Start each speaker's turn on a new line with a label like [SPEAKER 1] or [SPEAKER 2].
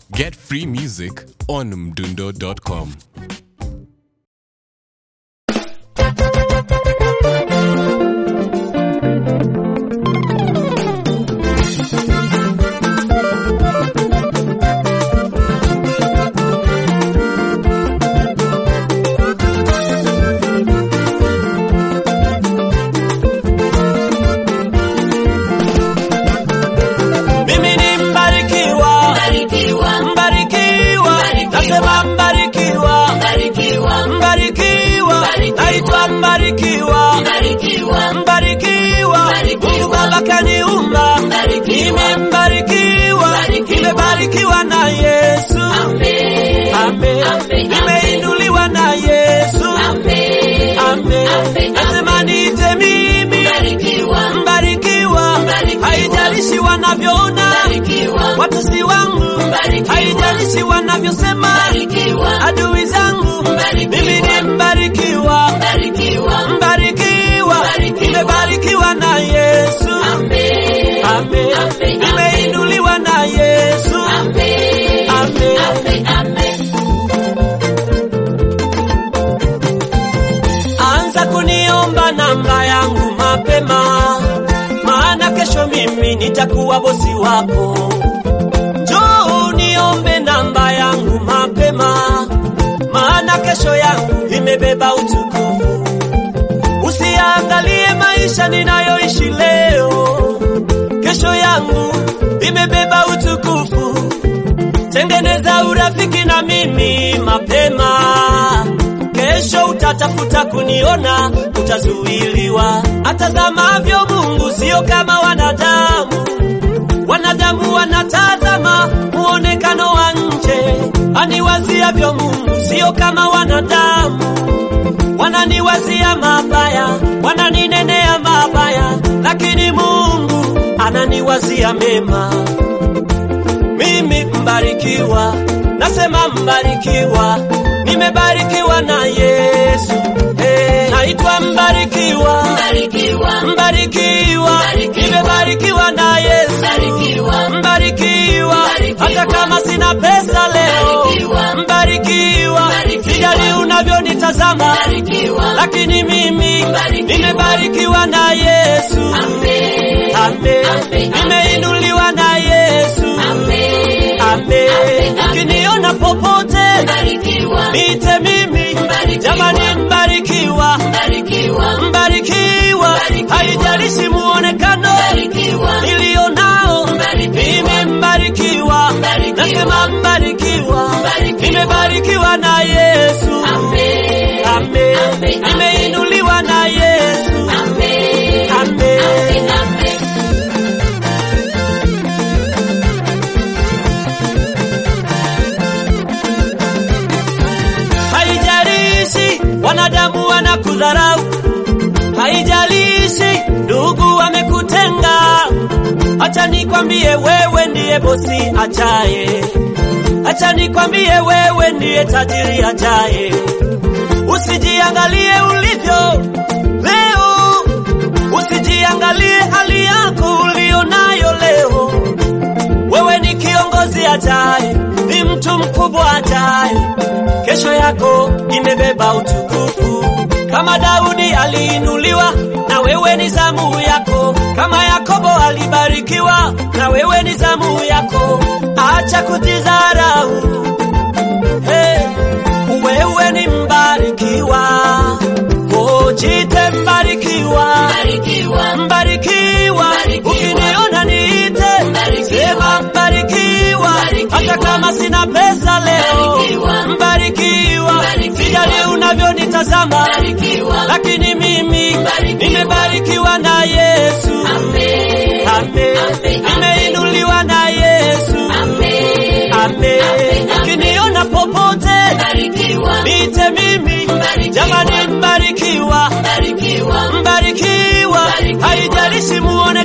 [SPEAKER 1] Get free music on mdundo.com.
[SPEAKER 2] Mimi ni mbarikiwa,
[SPEAKER 3] Mbarikiwa,
[SPEAKER 2] mbarikiwa, nasema mbarikiwa,
[SPEAKER 3] mbarikiwa,
[SPEAKER 2] mbarikiwa,
[SPEAKER 3] Mbarikiwa.
[SPEAKER 2] naitwa mbarikiwa,
[SPEAKER 3] mbarikiwa,
[SPEAKER 2] mbarikiwa,
[SPEAKER 3] Mbarikiwa.
[SPEAKER 2] Mungu Baba kaniumba,
[SPEAKER 3] Mbarikiwa.
[SPEAKER 2] nimembarikiwa,
[SPEAKER 3] Mbarikiwa.
[SPEAKER 2] nimebarikiwa na Yesu,
[SPEAKER 3] Amen.
[SPEAKER 2] Amen.
[SPEAKER 3] Amen.
[SPEAKER 2] nimeinuliwa na Yesu,
[SPEAKER 3] Amen.
[SPEAKER 2] Amen.
[SPEAKER 3] Amen.
[SPEAKER 2] nasema niite mimi
[SPEAKER 3] Mbarikiwa,
[SPEAKER 2] mbarikiwa,
[SPEAKER 3] Mbarikiwa.
[SPEAKER 2] haijalishi wanavyoona
[SPEAKER 3] mbarikiwa,
[SPEAKER 2] watusi wangu,
[SPEAKER 3] Mbarikiwa.
[SPEAKER 2] haijalishi wanavyosema
[SPEAKER 3] mbarikiwa,
[SPEAKER 2] adui zangu,
[SPEAKER 3] Mbarikiwa.
[SPEAKER 2] mimi ni mbarikiwa,
[SPEAKER 3] mbarikiwa,
[SPEAKER 2] mbarikiwa,
[SPEAKER 3] Mbarikiwa.
[SPEAKER 2] nimebarikiwa na Yesu,
[SPEAKER 3] Amen.
[SPEAKER 2] Amen.
[SPEAKER 3] Amen.
[SPEAKER 2] nimeinuliwa na Yesu,
[SPEAKER 3] Amen.
[SPEAKER 2] Amen.
[SPEAKER 3] Amen. Amen.
[SPEAKER 2] Anza kuniomba namba yangu mapema, maana kesho mimi nitakuwa bosi wako. Njoo uniombe namba yangu mapema, maana kesho yangu imebeba utukufu. Usiangalie maisha ninayoishi leo, kesho yangu imebeba utukufu. Tengeneza urafiki na mimi mapema, kesho utatafuta kuniona, utazuiliwa. Atazamavyo Mungu sio kama wanadamu. Wanadamu wanatazama muonekano wa nje, aniwaziavyo Mungu sio kama wanadamu. Wananiwazia mabaya, wananinenea mabaya, lakini Mungu ananiwazia mema mimi mbarikiwa, nasema mbarikiwa, nimebarikiwa na Yesu. Hey, naitwa mbarikiwa,
[SPEAKER 3] Mbarikiwa,
[SPEAKER 2] mbarikiwa,
[SPEAKER 3] Mbarikiwa.
[SPEAKER 2] nimebarikiwa na Yesu.
[SPEAKER 3] mbarikiwa,
[SPEAKER 2] Mbarikiwa,
[SPEAKER 3] Mbarikiwa.
[SPEAKER 2] hata kama sina pesa leo,
[SPEAKER 3] Mbarikiwa.
[SPEAKER 2] mbarikiwa,
[SPEAKER 3] Mbarikiwa.
[SPEAKER 2] sijali unavyonitazama,
[SPEAKER 3] mbarikiwa,
[SPEAKER 2] lakini mimi
[SPEAKER 3] Mbarikiwa.
[SPEAKER 2] nimebarikiwa na Yesu.
[SPEAKER 3] Amen.
[SPEAKER 2] Amen,
[SPEAKER 3] Amen.
[SPEAKER 2] nimeinuliwa na Yesu.
[SPEAKER 3] Amen.
[SPEAKER 2] Amen.
[SPEAKER 3] Amen.
[SPEAKER 2] Ukiniona popote
[SPEAKER 3] Mbarikiwa,
[SPEAKER 2] niite mimi,
[SPEAKER 3] Mbarikiwa.
[SPEAKER 2] jamani, mbarikiwa,
[SPEAKER 3] mbarikiwa,
[SPEAKER 2] mbarikiwa,
[SPEAKER 3] Mbarikiwa.
[SPEAKER 2] haijalishi muonekano
[SPEAKER 3] mbarikiwa,
[SPEAKER 2] nilio nao,
[SPEAKER 3] Mbarikiwa.
[SPEAKER 2] mimi mbarikiwa,
[SPEAKER 3] Mbarikiwa.
[SPEAKER 2] nasema mbarikiwa,
[SPEAKER 3] Mbarikiwa.
[SPEAKER 2] nimebarikiwa na Yesu.
[SPEAKER 3] Amen.
[SPEAKER 2] Amen,
[SPEAKER 3] Amen.
[SPEAKER 2] nimeinuliwa na Yesu.
[SPEAKER 3] Amen.
[SPEAKER 2] Amen.
[SPEAKER 3] Amen. Amen.
[SPEAKER 2] Haijalishi wanadamu wanakudharau, haijalishi ndugu wamekutenga. Acha nikwambie, wewe ndiye bosi ajaye. Acha nikwambie, wewe ndiye tajiri ajaye. Usijiangalie ulivyo leo, usijiangalie hali yako ulionayo leo. Wewe ni kiongozi ajaye, ni mtu mkubwa ajaye. Kesho yako imebeba utukufu. Kama Daudi aliinuliwa, na wewe ni zamu yako. Kama Yakobo alibarikiwa, na wewe ni zamu yako. Acha kujidharau, hey, wewe ni mbarikiwa. Oh, jite mbarikiwa
[SPEAKER 3] Mbarikiwa,
[SPEAKER 2] mbarikiwa,
[SPEAKER 3] Mbarikiwa.
[SPEAKER 2] ukiniona niite,
[SPEAKER 3] Mbarikiwa.
[SPEAKER 2] sema mbarikiwa,
[SPEAKER 3] Mbarikiwa.
[SPEAKER 2] hata kama sina pesa leo,
[SPEAKER 3] Mbarikiwa.
[SPEAKER 2] mbarikiwa,
[SPEAKER 3] Mbarikiwa.
[SPEAKER 2] sijali unavyonitazama,
[SPEAKER 3] mbarikiwa,
[SPEAKER 2] lakini mimi
[SPEAKER 3] Mbarikiwa.
[SPEAKER 2] nimebarikiwa na Yesu.
[SPEAKER 3] Amen.
[SPEAKER 2] Amen,
[SPEAKER 3] Amen.
[SPEAKER 2] nimeinuliwa na Yesu.
[SPEAKER 3] Amen.
[SPEAKER 2] Amen,
[SPEAKER 3] Amen.
[SPEAKER 2] ukiniona popote
[SPEAKER 3] Mbarikiwa,
[SPEAKER 2] niite mimi,
[SPEAKER 3] Mbarikiwa.
[SPEAKER 2] jamani mbarikiwa
[SPEAKER 3] mbarikiwa,
[SPEAKER 2] mbarikiwa,
[SPEAKER 3] Mbarikiwa.
[SPEAKER 2] haijalishi muone